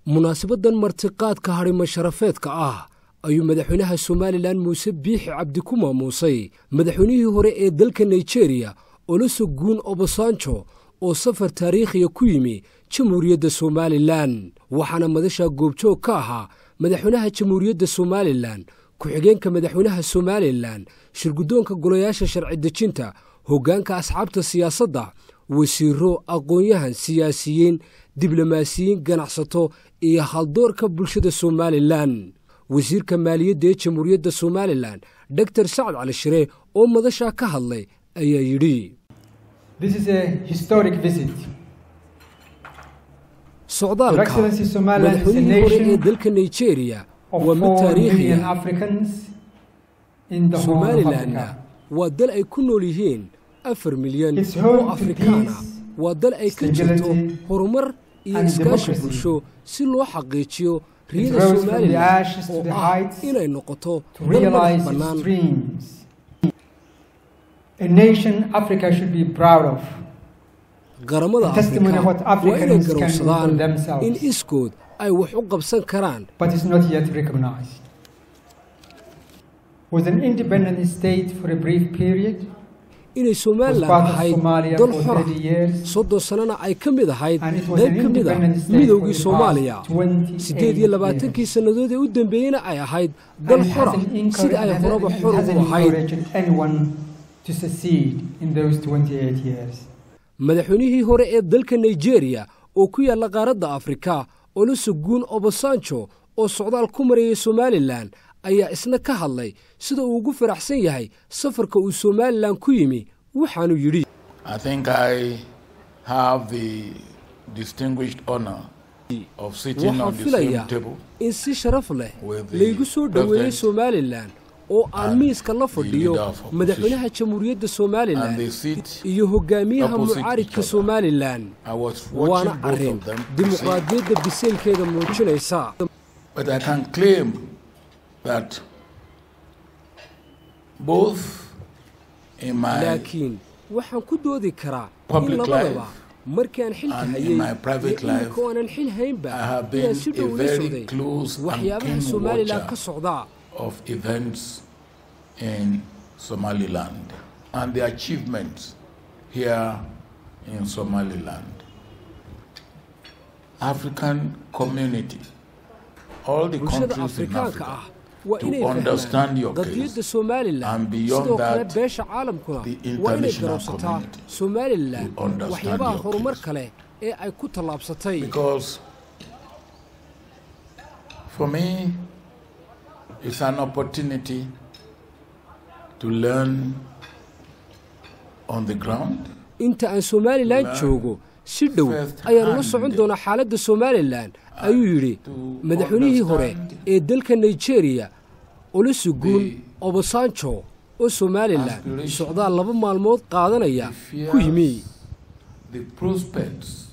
munaasabaddan martiqaadka hadhimo sharafeedka ah ayuu madaxweynaha somalilan muuse biixi cabdi ku maamuusay madaxweynihii hore ee dalka nigeriya olosoguun obasanjo oo safar taariikhiya ku yimi jamhuuriyadda somalilan waxaana madasha goobjoog ka ahaa madaxweynaha jamhuuriyadda somalilan ku-xigeenka madaxweynaha somalilan shirguddoonka golayaasha sharci dejinta hoggaanka asxaabta siyaasadda wasiiro aqoon-yahan siyaasiyiin diblomaasiyiin ganacsato iyo haldoorka bulshada somalilan wasiirka maaliyadda ee jamhuuriyadda somalilan doktor sacad cali shire oo madashaa ka hadlay ayaa yidhi socdaalka madaxweynihii hore ee dalka nigeriya waa mid taariikhiya somalilanna waa dal ay ku nool yihiin afar milyan oo afrikaana waa dal ay ka jirto horumar iyo iskaashi bulsho si loo xaqiijiyo riyada somalilan oo ah inay noqoto dal madax bannaan qaramada afrika waa inay garowsadaan in iskood ay wax u qabsan karaan inay somalilan ahayd dal xora soddon sannana ay ka mid ahayd qayb ka mid a midoogii soomaaliya siddeed iyo labaatankii sannadood ee u dambeeyeyna ay ahayd dal xora sida ay horaba xor ugu ahayd madaxweynihii hore ee dalka nigeriya oo ku yaalla qaaradda afrika olosoguun obasanjo oo socdaal ku marayay somalilan ayaa isna ka hadlay sida uu ugu faraxsan yahay safarka uu somalilan ku yimi waxaanu yidhi waxaan filayaa in si sharaf leh laygu soo dhoweeyey somalilan oo aan miiska la fadhiyo madaxweynaha jamhuuriyadda somalilan iyo hogaamiyaha mucaaridka somalilan waana arrin dimuqraadiyadda biseylkeeda muujinaysa laakiin waxaan ku doodi karaa in labadaba markii aan xilka hayey iyo iminka oonan xil haynba inaan si dhow la socday waxyaabaha somalilan ka socdaa of events in Somaliland and the achievements here in Somaliland. African community, all the countries in Africa, waa inay fahmaan qadiyadda somalilan sidoo kale beesha caalamkuna waa inay garowsataa somalilan waxyaabaha horumar kale ee ay ku tallaabsatay It's an opportunity to learn on the ground. inta aan somalilan joogo si dhow ayaan ula socon doonaa xaaladda somalilan ayuu yidhi madaxweynihii hore ee dalka nigeriya olosoguun obasanjo oo somalilan socdaal laba maalmood qaadanaya ku yimi The prospects